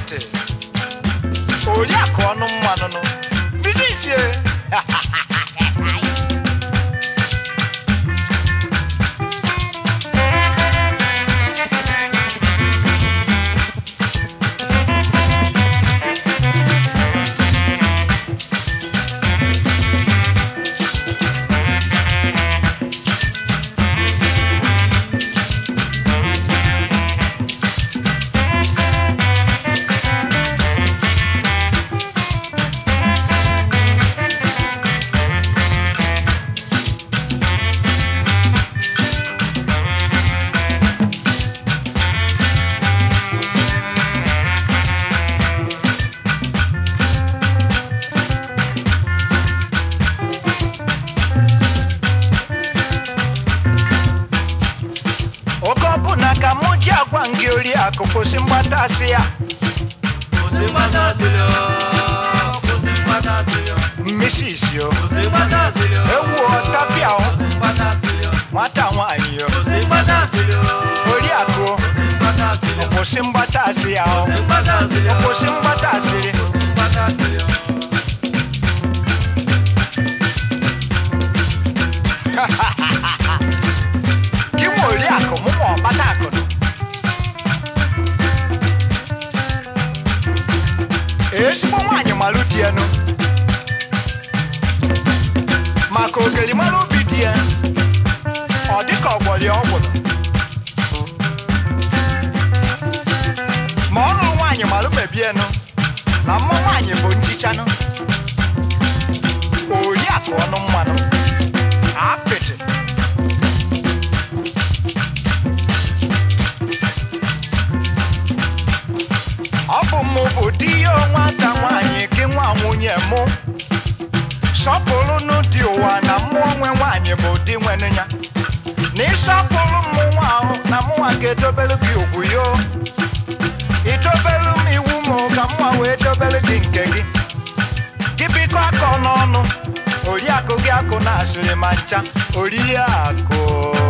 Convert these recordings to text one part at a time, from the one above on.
apịtị oriakụ ọnụ mmanụnụ bizisie oke ọbụna ka mụ ji agwa gị oriakụ kwụsị mgbatasị ya Kwụsị mgbatasịrị o, kwụsị mgbatasịrị o, mmisi isi o kwụsị mgbatasịrị o, ewu ọtapịa o kwụsị mgbatasịrị o, nwata nwaanyị o kwụsị mgbatasịrị o, oriakụ o kwụsị mgbatasịrị kwụsị mgbatasị o, ya o kwụsị mgbatasịrị o, kwụsị mgbatasịrị kwụsị mgbatasịrị o. gị nwe oriakụ mụ ma ọkpata akụnụ ezigbo nwaanyị malụ di ya nụ maka ogeli mara obi di ya ọ dịka ọgbọli ọgwụrụ ma ọ lụrụ nwaanyị malụ mebienụ na mma nwaanyị bụ nchichanụ oriakụ ọnụ mmanụ apịtị ọ bụ mụ bụ di ya nwata nwaanyị gị nwa nwunye mụ sọpụrụnụ dị ụwa na mmụọ nwe nwaanyị bụ di nwenu ya na ịsọpụrụ mụ nwa ahụ na mụnwa ga-edobelu gị ugwu yo idobelu m iwu m ka mụnwa wee dobelu gị nke gị gị biko akọ n'ọnụ oriakụ gị akụ na asịrị ma ncha oriakụ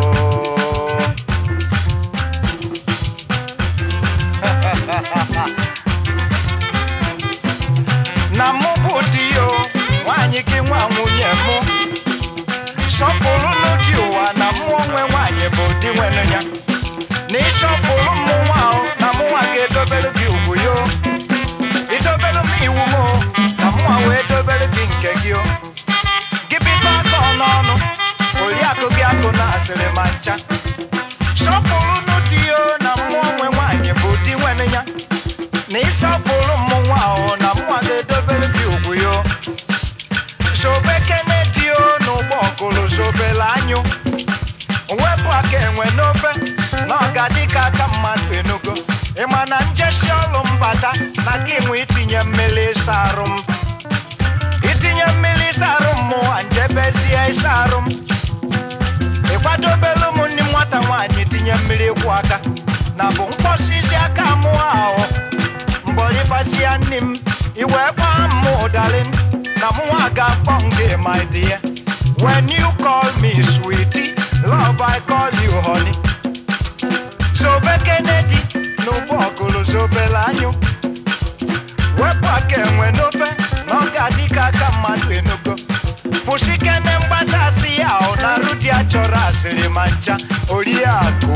na mụ bụ di ya o, nwaanyị gị nwa nwunye mụ sọpụrụ n'ụdị ụwa na mụ onwe nwaanyị bụ di nwere ya na ịsọpụrụ mụ nwa ahụ na mụnwa ga-edobere gị ugwu yo idobere m iwu m o, na mụnwa wee dobere gị nke gị o gị biko aka n'ọnụ oriakụ gị akụ na asịrị ma ncha sọpụrụ n'ụdị ya o, na mụ onwe nwaanyị bụ di nwere ya na ịsọpụrụ mụ nwa ahụ na mụnwa ga-edobere gị ugwu yo sobe kenedi o n'ụgbọ ọgụrụ sobere anyụ wepụ aka enwe n'ofe na ọga dịka aka mmadụ enugo ịma na njesi ọlụ mbata na gị nwe itinye mmiri ịsa arụ m itinye mmiri ịsa arụ m mụwa njebezie ịsa arụ m ịkwadobelu m ndị nwata nwaanyị tinye mmiri ịkwụ aka na bụ mkpọsi isi aka mụ ahụ mbọrịbasịa nne m iwe gbaa m ụdarị na mụnwa ga-akpọ m gị my dear when you call me sweetie love I call you honey sobe Kennedy n'ụgbọ ọgụrụ sobere anyụ wepụ aka enwe n'ofe na ọ ga-adị ka aka mmadụ enugo kwụsị kene mgbatasị ya ọ na arụ dị a chọrọ asịrị ma ncha oriakụ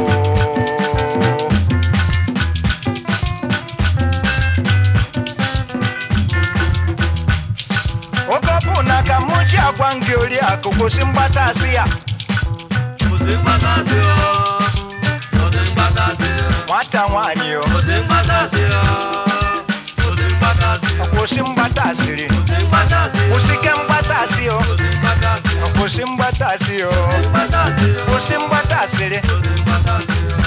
oge ọ bụ na ka mụ ji agwa m gị oriakụ kwụsị mgbatasị ya Kwụsị mgbatasịrị o, kwụsị mgbatasịrị o, nwata nwaanyị o kwụsị mgbatasịrị o, kwụsị mgbatasịrị o, kwụsị mgbatasịrị kwụsị mgbatasịrị o, kwụsị ke mgbatasị o kwụsị mgbatasịrị o, kwụsị mgbatasị o mgbatasịrị o, kwụsị mgbatasịrị kwụsị mgbatasịrị o.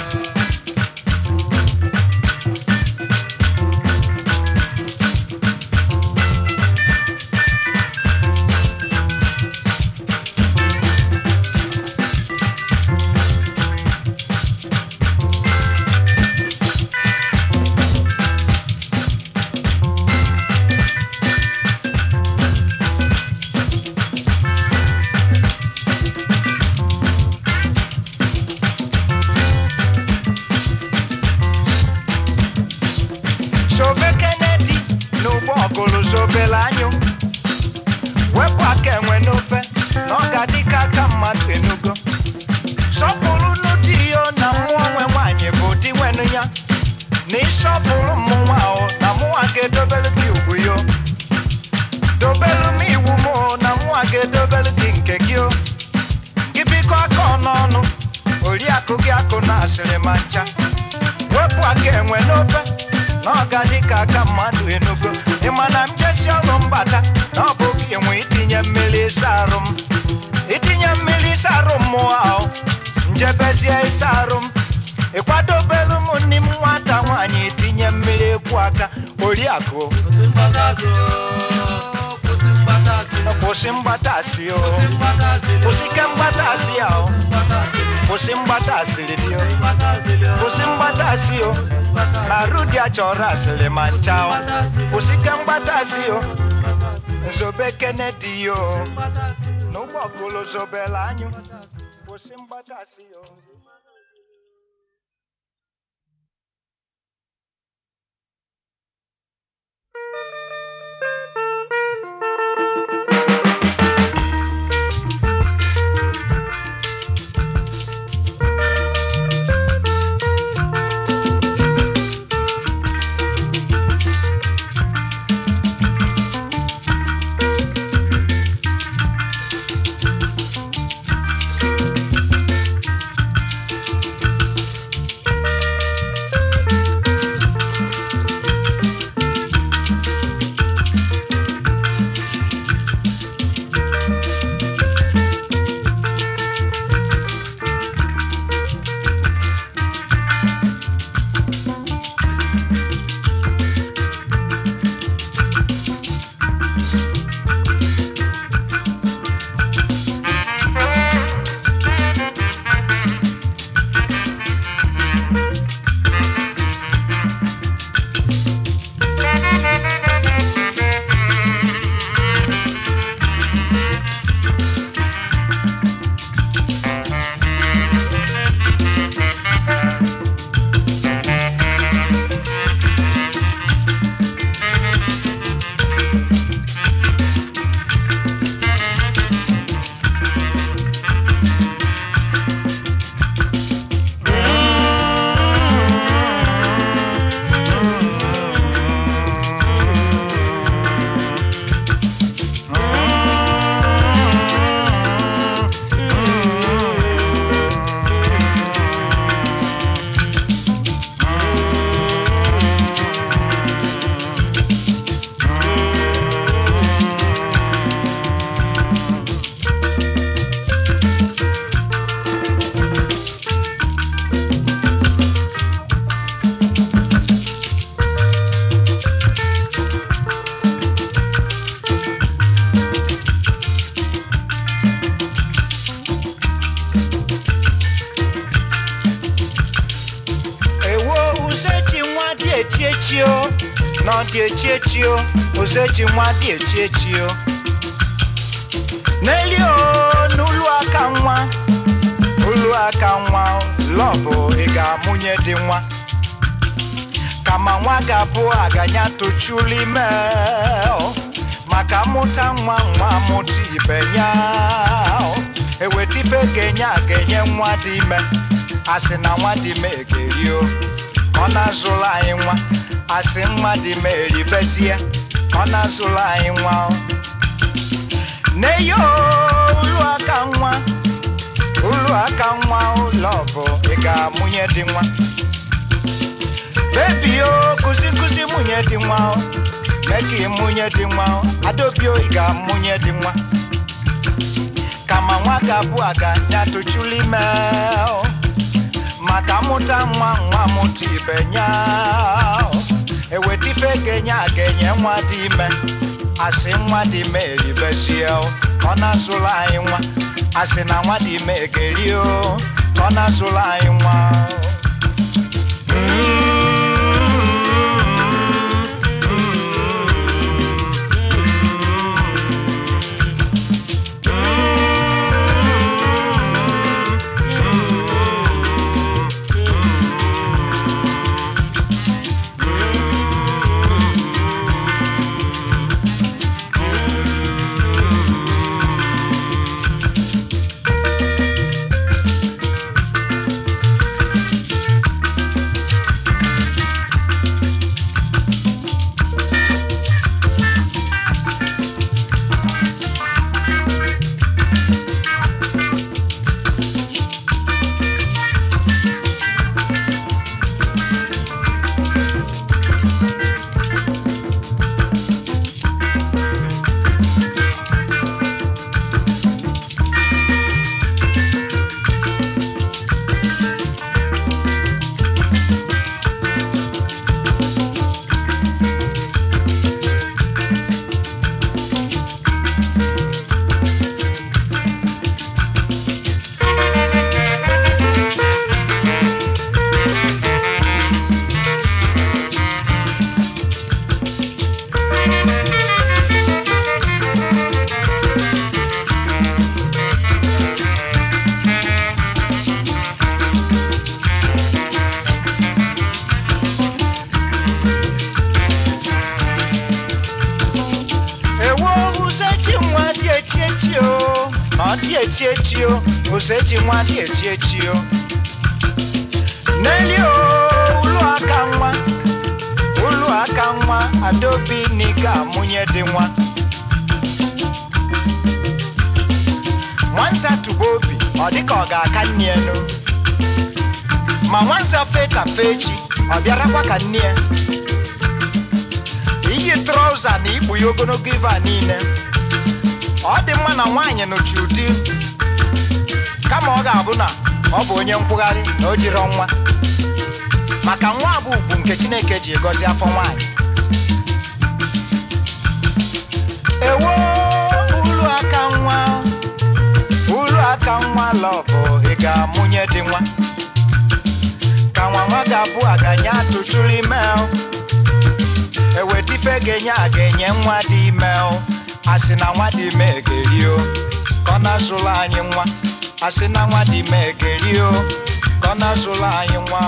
wepụ aka enwe n'ofe na ọ ga-adị ka aka mmadụ enugo sọpụrụ n'ụdị iyo na mmụọ nwe nwaanyị bụ di nwenu ya na ịsọpụrụ mmụnwa o na mụnwa ga-edobere gị ugwu yo dobelu m iwu m o na mụnwa ga-edobere gị nke gị o gị biko aka ọnụọnụ oriakụ gị akụ na asịrị ma ncha wepụ aka enwe n'ofe na ọ ga dị ka aka mmadụ enugo ịma na m jesi ọrụ mbata na ọ bụ gị nwe itinye mmiri ịsa arụ m itinye mmiri ịsa arụ m mụọ ahụ njebezie ịsa arụ m ịkwadobelu m nne m nwata nwaanyị itinye mmiri ekwu aka oriakụ Kwụsị mgbakasị o, kwụsị mgbakasị. kwụsị mgbatasị o Kwụsị mgbakasị o, kwụsị ke mgbatasị a o mgbakasị. kwụsị mgbatasịrị dị o Mgbakasị o, kwụsị mgbatasị o mgbakasị. na rudi achọrọ asịrị ma ncha o kwụsị ke mgbatasị o nzobe kenedi o n'ụgbọ okolo zobela anyụ kwụsị mgbatasị o ewo uzechi nwa dị echi echi o na ọ dị echi echi o uzechi nwa dị echi echi o n'eli o n'ụlọ aka nwa ụlọ aka nwa lọbụ ị ga-amụnye dị nwa kama nwa ga-abụ aganya tochulu ime o maka mụta nwa nwa mụta ibe ya o eweta ife ga-enye a ga-enye nwa dị ime asị na nwa dị ime ga-eri o ọ na-azụrụ anyị nwa asị nwa dị ime eribezie ọ na-azụrụ anyị nwa o neyo ulu aka nwa ulu aka nwa ụlọ bụ ị ga-amụnye dị nwa bebi o kụzi nkụzi mụnye dị nwa o mee ka ịmụnye dị nwa o adaobi o ị ga-amụnye dị nwa kama nwa ga-abụ aga ya tochulu ime o maka mụta nwa nwa mụta ibe nya o eweta ife ga-enye a ga-enye nwa dị ime asị nwa dị ime eribezie o ọ na-azụrụ anyị nwa asị na nwa dị ime ga-eri o ọ na-azụrụ anyị nwa ọ dị echi echi o osechi nwa dị echi echi o n'eli o ụlọ aka nwa ụlọ aka nwa adaobi n'ike amụnye dị nwa nwanza tụba obi ọ dịka ọ ga-aka nne ya n'o ma nwanza feta fechi ọ bịarakwa ka nne ya iyi trọza na ikpu ya ogologo ive a niile ọ dị mma na nwaanyị nụchi ụdị kama ọ ga-abụ na ọ bụ onye nkwụgharị na o jiri nwa maka nwa bụ ugwu nke chineke ji gọzie afọ nwaanyị ewo ulu aka nwa ulu aka nwa lọbụ ị ga-amụnye dị nwa ka nwa nwa ga-abụ aganye atụtụrụ ime o. ewetife ga-enye a ga-enye nwa dị ime o. asị na nwa dị ime egeri o ka ọ na-azụlụ anyị nwa asị na nwa dị ime egeri o ka ọ na-azụlụ anyị nwa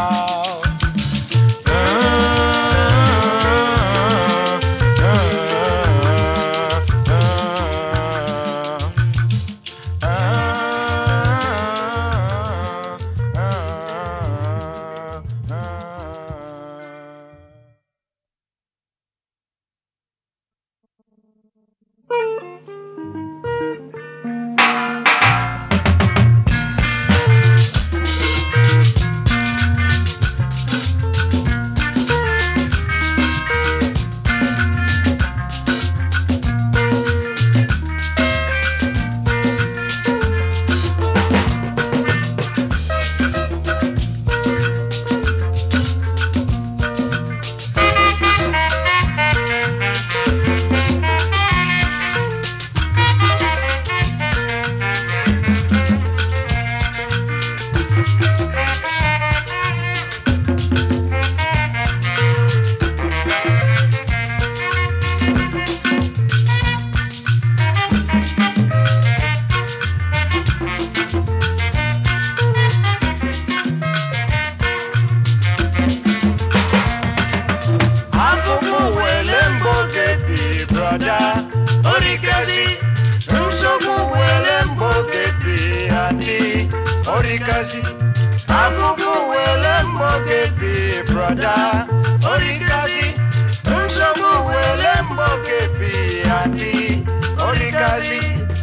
afụfụ wele mbọ gebi brọda orikazi nsogbu wele mbọ gebi adị orikazi afụfụ wele mbọ gebi brọda orikazi nsogbu wele mbọ gebi adị orikazi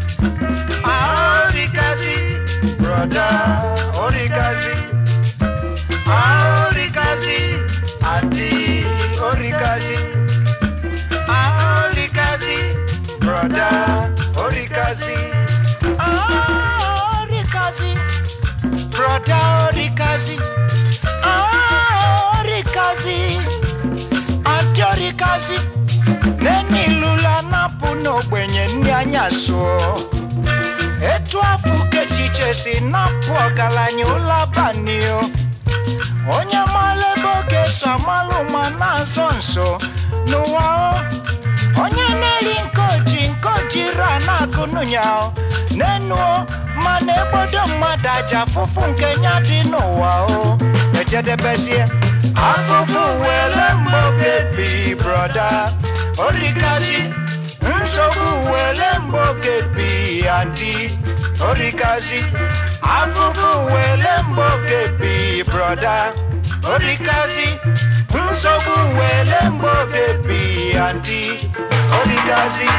orikazi brọda orikazi orikazi adị orikazi orikazi broda orikazi orikazi broda orikazi orikazi adị orikazi nenilula napụ n'ogbenye ndị anya sụọ etu afọ kechiche si napụ ọgaranya ụlọ abalị o onye mara ebe oge so amalụ ma na-azọ nso n'ụwa o onye na-eri nke oji nke ojiri a na-akụnụ ya o n'enu o mana egbodo mmadụ aja afụfụ nke nya dị n'ụwa o ejedebezie afụfụ wele mgboge bi broda orikazi nsogbu wele mgboge bi andi orikazi afụfụ wele mgboge bi broda orikazi nsogbu wele mgboge bi andi orikazi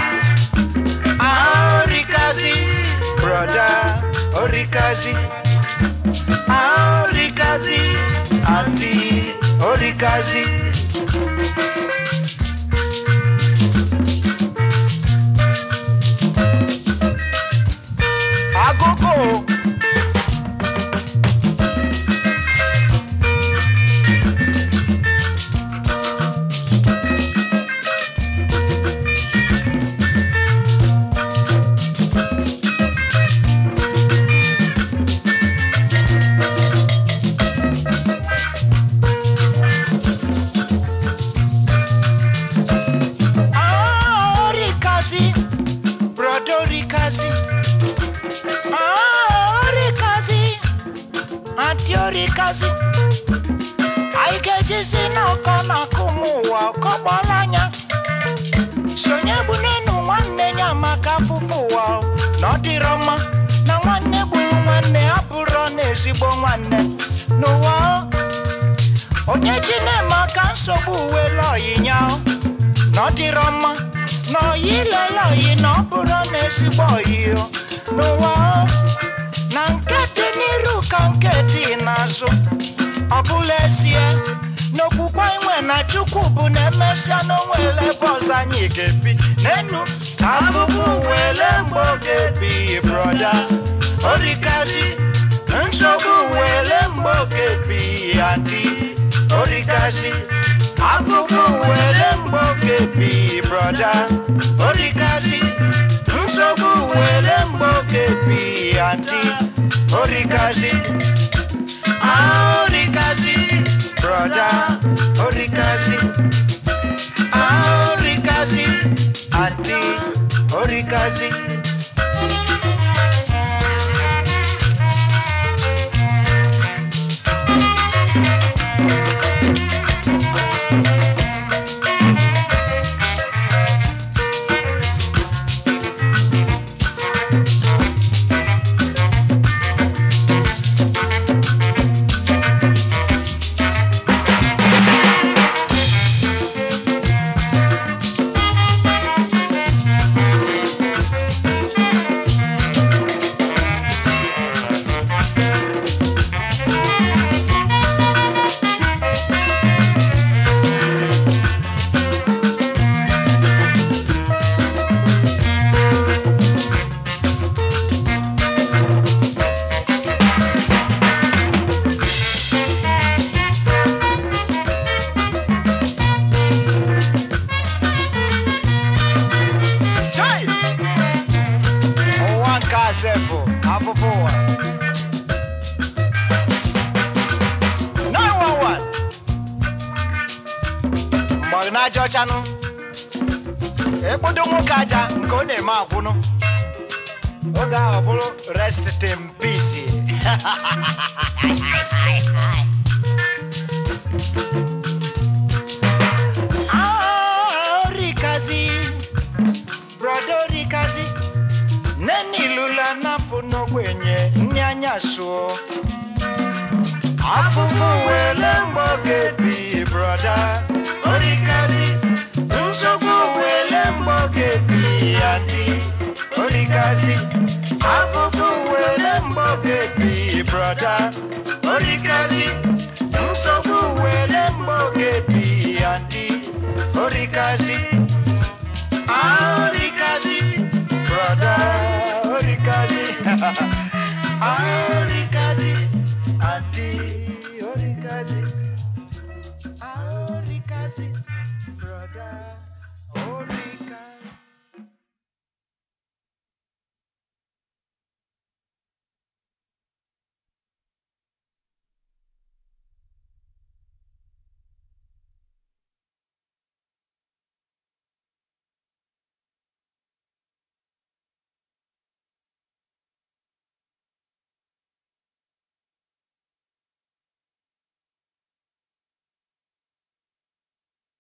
orikazi broda orikazi orikazi andi orikazi agogo Ah, orikazi broda orikazi Ah, orikazi ati orikazi anyị ga-ejizi n'ọkọ na-akụ m ụwa ọkọgbọla anya sonye bụ n'enu nwanne ya maka afụfụ ụwa na ọ dịrọ mma nwanne gburu nwanne abụrụ n'ezigbo nwanne n'ụwa onye ji na-eme aka nsogbu uwe lọyinya na ọ dịrọ mma na oyi lele oyi na ọ bụrụ n'ezigbo oyi n'ụwa na nke dị n'iru ka nke dị n'azụ ọ bụla ezie n'okwukwe inwe na chukwu bụ na emesịa n'onwere ebe ọzọ anyị ga-ebi n'enu abụbụ wele mgbe ọ ga-ebi broda orikazi nsogbu wele mgbe ọ ga-ebi adị orikazi afụfụ wele mgbe ọ ga-ebi broda orikazi nsogbu wele mgbe ọ ga-ebi adị orikazi Ah, Orikazi, brother, Orikazi. Ah, Orikazi, auntie, Orikazi. Chai! Ụwa nke asefo, afụfụ ụwa. 911. Mgbọrị na-aja ọchanụ. Ekpodo nwoke aja nke ọ na-eme akwụnụ. Oge ahụ ọ bụrụ rest in peace. Ah, Orikazi. Brother Orikazi. Neni lula napụ n'ogbenye ndị anya sụọ. Afụfụ wele mgbe ọ ga-ebi broda Orikazi. Nsogbu wele mgbe ọ ga-ebi adị Orikazi. Afụfụ wele mgbe ọ ga-ebi broda Orikazi. Nsogbu wele mgbe ọ ga-ebi adị Orikazi. Ah, Orikazi, brother, Orikazi. ah, Orikazi, auntie, Orikazi.